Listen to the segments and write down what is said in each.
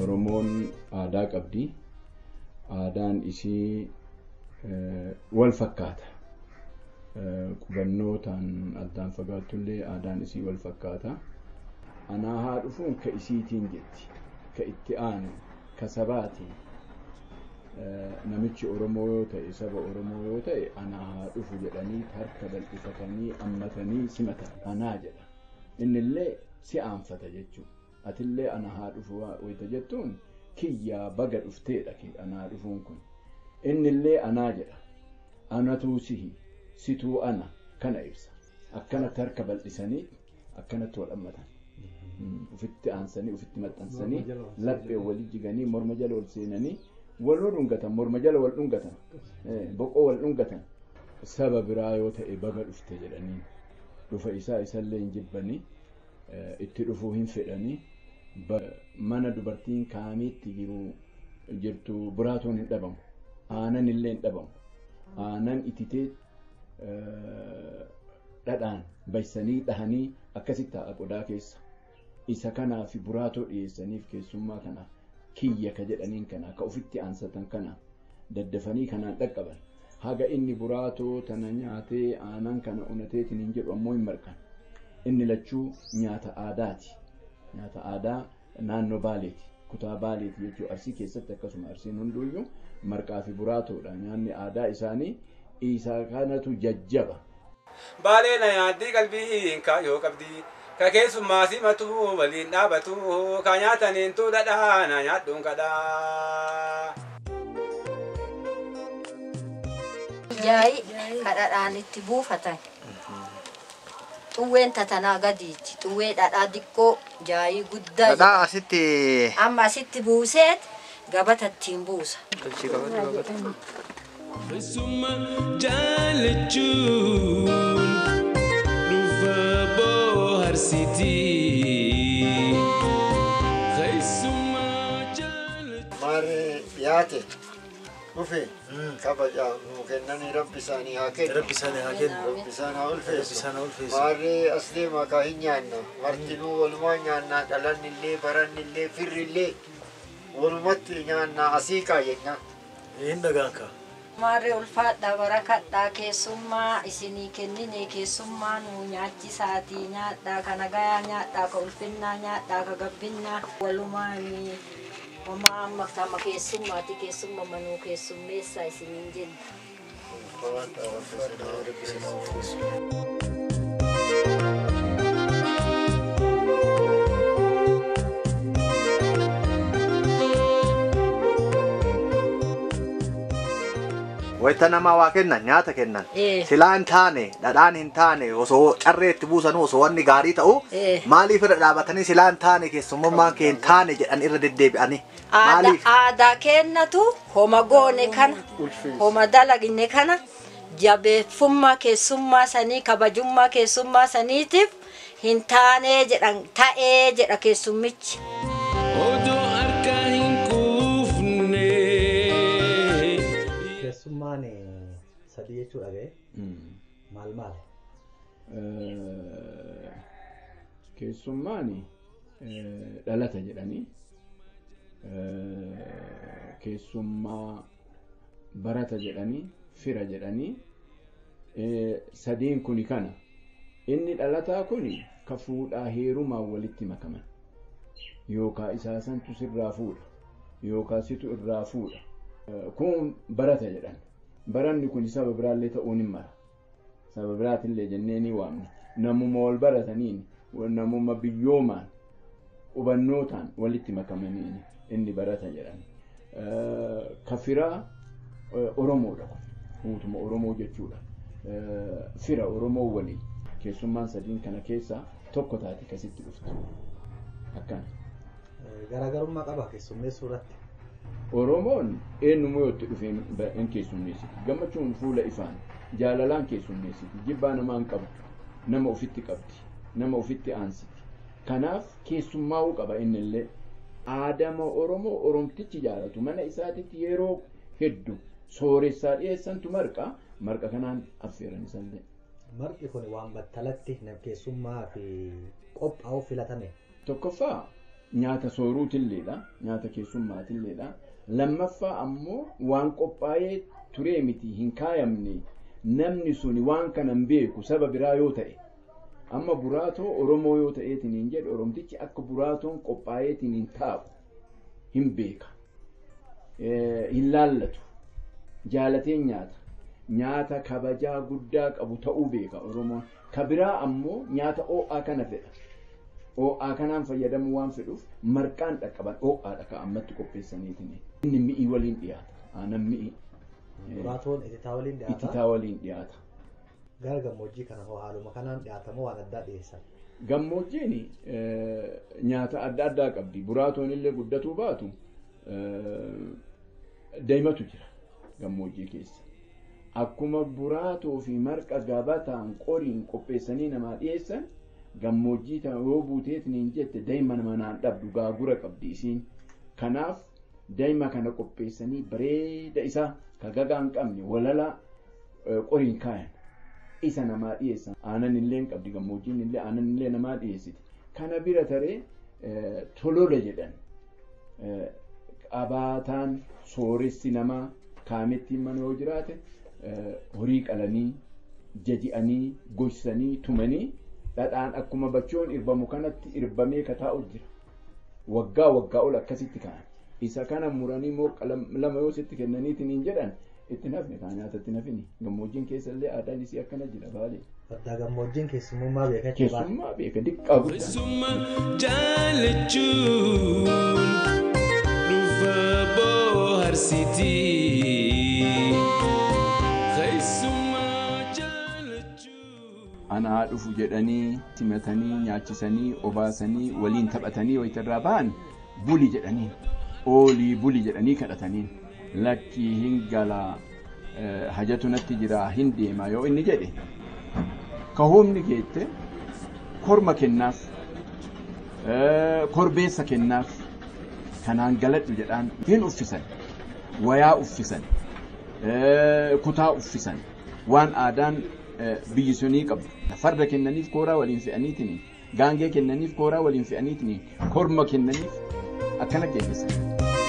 Oromoon aadaa qabdi. Aadaan isii wal fakkaata. Qubannootaan addaan fagaattullee aadaan isii wal fakkaata. Anaa haa dhufuun ka isiitiin jetti. Ka itti aanu ka sabaati. Namichi Oromoo yoo ta'e saba Oromoo yoo ta'e anaa haa dhufu jedhanii harka bal'ifatanii ammatanii simatan anaa jedha. Innillee si aanfata jechuudha. Atillee ana haa dhufu wayita jettuun kiyyaa baga dhufteedha anaa dhufuun kun. Innillee anaa jedha. Anatuu sihi situu ana kana ibsa. Akkanatti harka bal'isanii akkanatti wal hammatan. Ufitti aansanii ufitti maxxansanii laphee walii jiganii morma jala ol seenanii waluu dhungatan morma jala wal dhungatan boqoo wal dhungatan saba biraa yoo ta'e baga dhufte jedhanii dhufa isaa isallee hin jibbanii itti dhufuu hin fedhanii mana dubartiin kaamiitti jiru jirtu buraatoon hin dhabamu aanan illee hin dhabamu aanan ititee dhadhaan baysanii dhahanii akkasitti taa'a qodaa keessa isa kanaaf buraatoo dhiyeessaniif keessummaa kanaaf kiyya ka jedhaniin kana ka ofitti aansatan kana daddafanii kanaan dhaqqaban haga inni buraatoo tana nyaatee aanan kana unateetiin hin jedhu ammoo hin marqan inni lachuu nyaata aadaati nyaata aadaa naannoo baaleeti kutaa baaleeti jechuudha arsii keessatti akkasuma arsiin hunduuyyuu marqaa fi buraatoodha nyaanni aadaa isaanii isaa kanatu jajjaba. Baalee na yaaddii qalbii yoo qabdi ka keessummaa simatu waliin dhaabatu ka nyaataniintu dhadhaa na nyaadhuun kadhaa. Jaayi kadhadhaan itti buufatan. Xuwween tatanaa gadiiti. Xuwwee dhadhaa xiqqoo jaayii guddaa. Dhadhaa asitti. Amma asitti buuseet gabata ittiin buusa. Tolchii qabatu gabata. Keessummaa jaalachuun dhufa booharsitii. Keessummaa jaalachuun. Maarree dhiyaate dhufe kabajaa nuu kennanii rabbi isaanii haa kennu. Rabbi isaanii haa kennu. Rabbi isaan haa Rabbi ulfeessu. isaan haa ulfeessu. Maarree as deemaa kaa hin nyaanna. Martinuu walumaa nyaannaa dhalanni illee baranni illee firri illee walumatti nyaannaa asii kaa jenna. Hin dhagaan kaa. Maarree ulfaadhaa barakadhaa keessummaa isinii kennine keessummaa nuu nyaachisaatii nyaadhaa ka nagayaa nyaadhaa ka ulfinnaa nyaadhaa ka gabbinnaa walumaan homaa amma kama keessummaati keessumma manuu keessummeessaa isiniin jenna. Rabbi isaan haa ulfeessu. Wayita namaa waa kennan nyaata kennan. Eh. Silaa hin taane dhadhaan hin taane osoo carree itti buusanuu osoo wanni gaarii ta'u Eh. maaliif irra dhaabatanii silaa hin taane keessummummaan kee hin taane jedhan irra deddeebi'anii. Aadaa Maaliif? aadaa kennatu homa goone kana homa dalagne kana jabeeffummaa keessummaa sanii kabajummaa keessummaa saniitiif hin taanee jedhan ta'ee jedha keessummichi. Odoo harka hin quufne. Keessummaan sadii jechuudha ga'e. Maal maal? Keessummaan dhalata jedhanii keessummaa barata jedhanii fira jedhanii sadiin kuni kana inni dhalataa kuni ka fuudhaa heerumaan walitti makaman yookaa isaa santu sirraa fuudha yookaa situ irraa fuudha kun barata jedhan baranni kun saba biraallee ta'uun hin mara saba biraatillee jennee ni waamna namuma wal barataniin namuma biyyoomaan hubannootaan walitti makamaniin inni barata jedhan kafiraa oromoodha kun guutuma oromoo jechuudha fira oromoo waliin keessummaan sadiin kana keessaa tokko taate kasitti dhuftu akkana Garaagarummaa qaba keessummeessuu irratti. oromoon eenyummoo yoo itti dhufee hin keessummeessiti gammachuun fuula ifaan jaalalaan keessummeessiti jibbaa namaan qabdu nama ofitti qabdi nama ofitti aansiti kanaaf keessummaa'uu qaba innillee aadama oromoo oromtichi jaalatu mana isaatitti yeroo hedduu sooressaa dhiyeessantu marqa marqa kanaan affeeran isallee Marqi kun waan battalatti nam keessummaa fi qophaa'uu filatame. tokkoffaa nyaata sooruutilleedha nyaata keessummaatilleedha lammaffaa ammoo waan qophaa'ee turee miti hin kaayamne namni suni waan kana hin beeku saba biraa yoo ta'e amma buraatoo oromoo yoo ta'eetiin hin jedhe oromtichi akka buraatoon qophaa'eetiin hin taa'u hin beeka hin laallatu jaalatee nyaata nyaata kabajaa guddaa qabu ta'uu beeka oromoon ka biraa ammoo nyaata oo'aa kana fedha oo'aa kanaan fayyadamuu waan fedhuuf marqaan dhaqqaban oo'aadha ka ammatti qopheessaniitiin inni mi'ii waliin dhiyaata aanan mi'ii Buraatoon ititaa waliin dhiyaata. ititaa waliin dhiyaata. Gara gammoojjii kana hoo haaluma kanaan dhiyaatamoo waan addaa dhiyeessan. Gammoojjiin nyaata adda addaa qabdi. Buraatoon illee guddatuu baatu daa'imatu jira gammoojjii keessa. Akkuma buraatoo fi marqa gabataan qoriin qopheessanii namaa dhiyeessan gammoojjii tana yoo buuteetiin hin jette daa'ima manaan dhabdu gaagura qabdi isiin. Kanaaf daa'ima kana qopheessanii bareeda isaa ka gagaa hin qabne walala qoriin kaayan. isa namaa dhiyeessan aanan illee hin qabdi gammoojjiin illee aanan illee namaa dhiyeessiti kana bira taree tolola jedhan qabaataan sooressi namaa kaamettiin mana yoo jiraate horii qalanii jaji'anii goysanii tumanii dhadhaan akkuma bachoon irbamu kanatti irbamee kataa'u jira waggaa waggaa ol akkasitti ka'an isa kana muranii moo lama yoo sitti kennaniitiin hin jedhan itti nafne kaa nyaatatti nafini gammoojjiin keessa illee aadaan isii akkana jira baalee. Addaa gammoojjiin keessummummaa beeka jechuudha. Keessummaa beeka diqqaa guddaa. Keessummaa jaalachuun dhufa booharsitii. Keessummaa jaalachuun. Anaa dhufu jedhanii simatanii nyaachisanii obaasanii waliin taphatanii wayitarraa ba'an buli jedhaniin oolii buli jedhanii kadhataniin. lakkii hin galaa hajatu natti jira hin deema yoo inni jedhe ka humni geette korma kennaaf korbeessa kennaaf kanaan galadhu jedhaan hin uffisan wayaa uffisan kutaa uffisan waan aadaan biyyi sunii qabdu farda kennaniif kooraa waliin fe'aniitiin gaangee kennaniif kooraa waliin fe'aniitiin korma kennaniif akkana geessisan.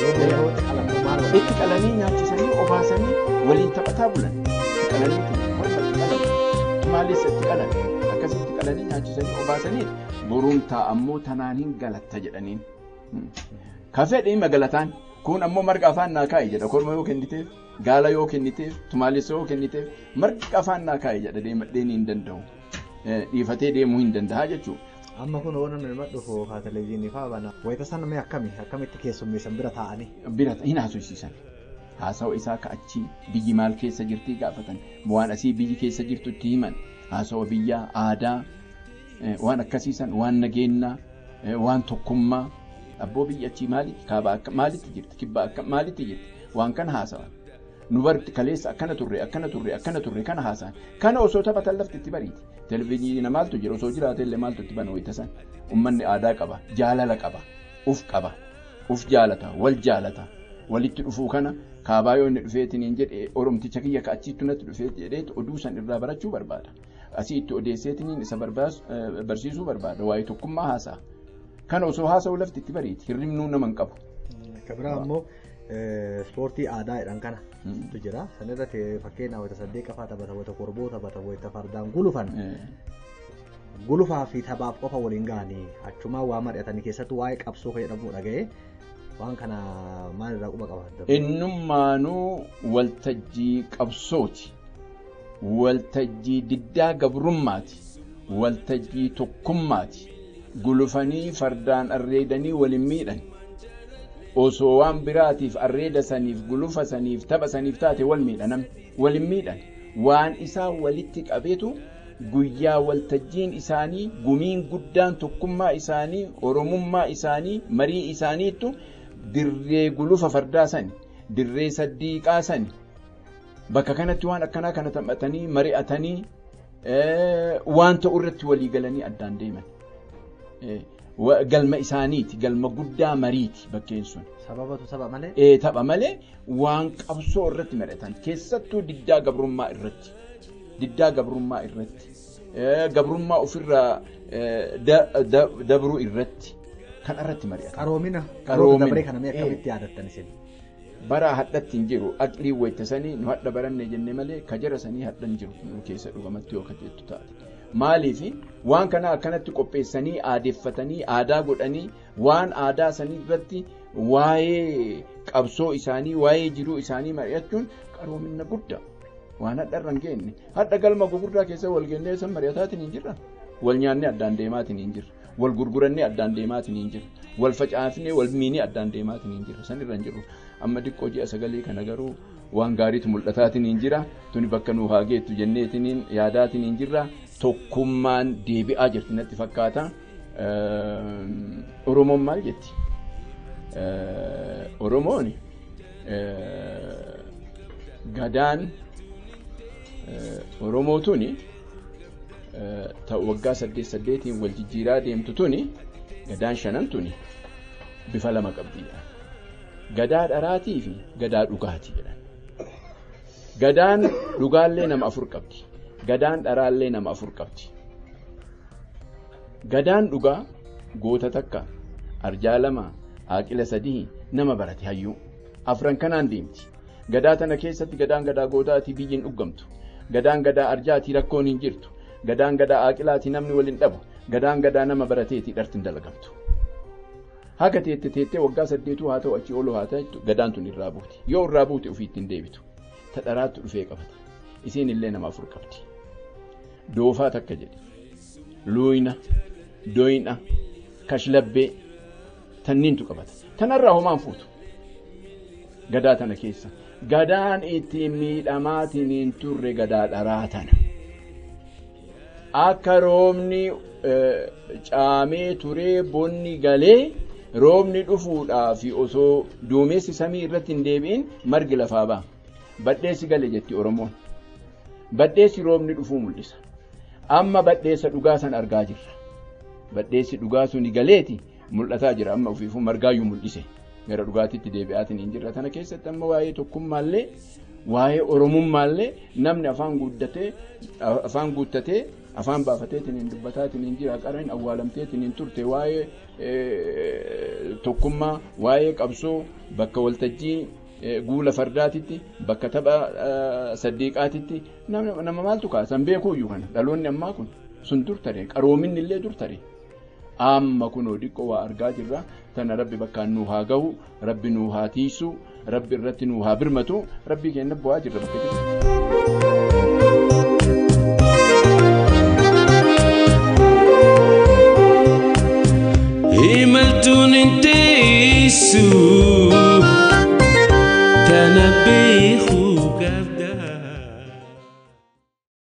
itti qalanii nyaachisanii obaasanii waliin taphataa bulan itti qalanii korma itti qalan tumaalessa itti qalan akkasitti qalanii nyaachisanii obaasanii borumtaa ammoo tanaan hin galatta jedhaniin. Ka fedhe magalataan kun ammoo marga afaan naa kaa'i jedha korma yoo kenniteef gaala yoo kenniteef tumaalessa yoo kenniteef marga afaan naa kaa'i jedha deemadhee hin danda'u dhiifatee deemuu hin danda'a jechuudha. Amma kun waan namni dhufu haa televezyiinii fa'aa bana. Wayita sana mee akkami akkamitti keessummeessan bira taa'anii. Bira hin haasofsiisan. Haasawa isaa ka'achii biyyi maal keessa jirtii gaafatan waan asii biyyi keessa jirtutti himan haasawa biyyaa aadaa waan akkasiisan waan nageenyaa waan tokkummaa abboo biyya achii maalitti kaabaa maalitti jirti kibbaa maalitti jirti waan kana haasawan. Nu barti kaleessa akkana turre akkana turre akkana turre kana haasa'an kana osoo taphatan lafti itti bariiti. Televezyiina maaltu jira osoo jiraate illee maaltu itti bana wayita san ummanni aadaa qaba jaalala qaba uf qaba uf jaalata wal jaalata walitti dhufuu kana kaabaa yoo inni dhufeetiin hin jedhe oromticha kiyya ka achiitti natti dhufee jedheetu oduu san irraa barachuu barbaada asii itti odeesseetiin isa barsiisuu barbaada waa'ee tokkummaa haasa'a kana osoo haasa'u lafti itti bariiti hirribnuu nama hin qabu. Akka biraa ammoo ispoortii aadaa jedhan kana tu jira san irratti fakkeenyaaf wayita saddeet qafaa taphata wayita korboo taphata wayita fardaan gulufan gulufaa fi taphaaf qofa waliin gahanii achumaa waa mari'atanii keessattuu waa'ee qabsoo kan jedhamu dhaga'ee waan kana maal irraa quba qaba. Innummaanuu waltajjii qabsooti. Waltajjii diddaa gabrummaati. Waltajjii tokkummaati. Gulufanii fardaan arreedanii waliin miidhan. osoo waan biraatiif arreeda saniif gulufa saniif tapha saniif taate wal miidhanam walin miidhan waan isaa walitti qabeetu guyyaa waltajjiin isaanii gumiin guddaan tokkummaa isaanii oromummaa isaanii marii isaaniittu dirree gulufa fardaa sani dirree saddiiqaa sani bakka kanatti waan akkanaa kana taphatanii mari'atanii waan ta'u irratti walii galanii addaan deeman. galma isaaniiti galma guddaa mariiti bakkeen sun. Sababatu saba malee. Ee tapha malee waan qabsoo irratti mari'atan keessattuu diddaa gabrummaa irratti diddaa gabrummaa irratti gabrummaa ofirraa dabruu irratti kan irratti mari'ata. Qaroomina. Qaroomina. Qaroomina. Dabaree kana mee Eh. akkamitti yaadattan isin? bara hadhatti hin jiru aqlii waytasanii nu hadha baranne jenne malee ka jara sanii hadhan jiru nu keessa dhugamatti yoo ka jettu taate. Maaliif waan kana akkanatti qopheessanii aadeffatanii aadaa godhanii waan aadaa sanii irratti waa'ee qabsoo isaanii waa'ee jiruu isaanii mari'achuun qaroomina guddaa waan hadha irra hin geenye hadha galma gugurdaa keessa wal geennee san mari'ataatiin hin jirra wal nyaannee addaan deemaatiin hin jirra wal gurgurannee addaan deemaatiin hin jirra wal facaafnee wal miinee addaan deemaatiin hin jirra san irra hin jirru amma diqqoo ji'a sagalee kana garuu waan gaariitu mul'ataatiin hin jira tuni bakka nuu haa geettu jenneetiin yaadaatiin hin jirra tokkummaan deebi'aa jirti natti fakkaata Ehm, oromoon maal jetti Eh, oromoon eh, gadaan eh, oromoo tuni eh, ta waggaa saddeet saddeetiin wal jijjiiraa deemtu tuni gadaan shanan tuni bifa lama qabdiidha. Gadaa dharaatii fi gadaa dhugaatii jedhan. Gadaan dhugaallee nama afur qabdi. Gadaan dharaallee nama afur qabdi. Gadaan dhugaa goota takka arjaa lama haaqila sadii nama barate hayyuu afran kanaan deemti. Gadaa tana keessatti gadaan gadaa gootaatii biyyiin dhuggamtu. Gadaan gadaa arjaatii rakkoon hin jirtu. Gadaan gadaa haaqilaatii namni waliin dhabu. Gadaan gadaa nama barateetii dhartiin dalagamtu. Haga teette teettee waggaa saddeetuu haa ta'u achii olu haa ta'u gadaan tun irraa buuti. Yoo irraa buute ofii ittiin deebitu. Ta dharaattu dhufee qabata. Isiin illee nama afur qabdi. Doofaa takka jedhe. Luuyna, doyna, kashlabbee tanniintu qabata. Tanarraa homaan fuutu. Gadaa tana keessa. Gadaan ittiin miidhamaatiin hin turre gadaa dharaa tana. Akka roobni eh, caamee turee bonni galee roobni dhufuudhaaf osoo duumessi samii irratti hin deebi'in margi lafaa ba'a. Badheessi gale jetti Oromoon. Badheessi roobni dhufuu mul'isa. Amma badheessa dhugaa san argaa jirra. Badheessi dhugaa suni galeeti mul'ataa jira amma ofiifuu margaayyuu mul'ise. Gara dhugaatiitti deebi'aatiin hin jirra. Tana keessatti amma waa'ee tokkummaallee waa'ee oromummaallee namni afaan guddatee afaan guuttatee afaan baafateetiin hin dubbataatiin hin jira qareen awwaalamteetiin hin turte waa'ee eh, tokkummaa waa'ee qabsoo bakka waltajjii eh, guula fardaatitti bakka tapha eh, saddiiqaatitti nama nama maaltu kaasan beekuuyyuu kana dhaloonni ammaa kun sun dur tare qaroominni illee dur tare amma kunoo diqqoo waa argaa jirra tana rabbi bakkaan nuu haa gahu rabbi nuu haa tiisu rabbi irratti nuu haa birmatu rabbii keenya bu'aa jirra bakka jirra. imaltuun hin teessu tana beekuu qabda.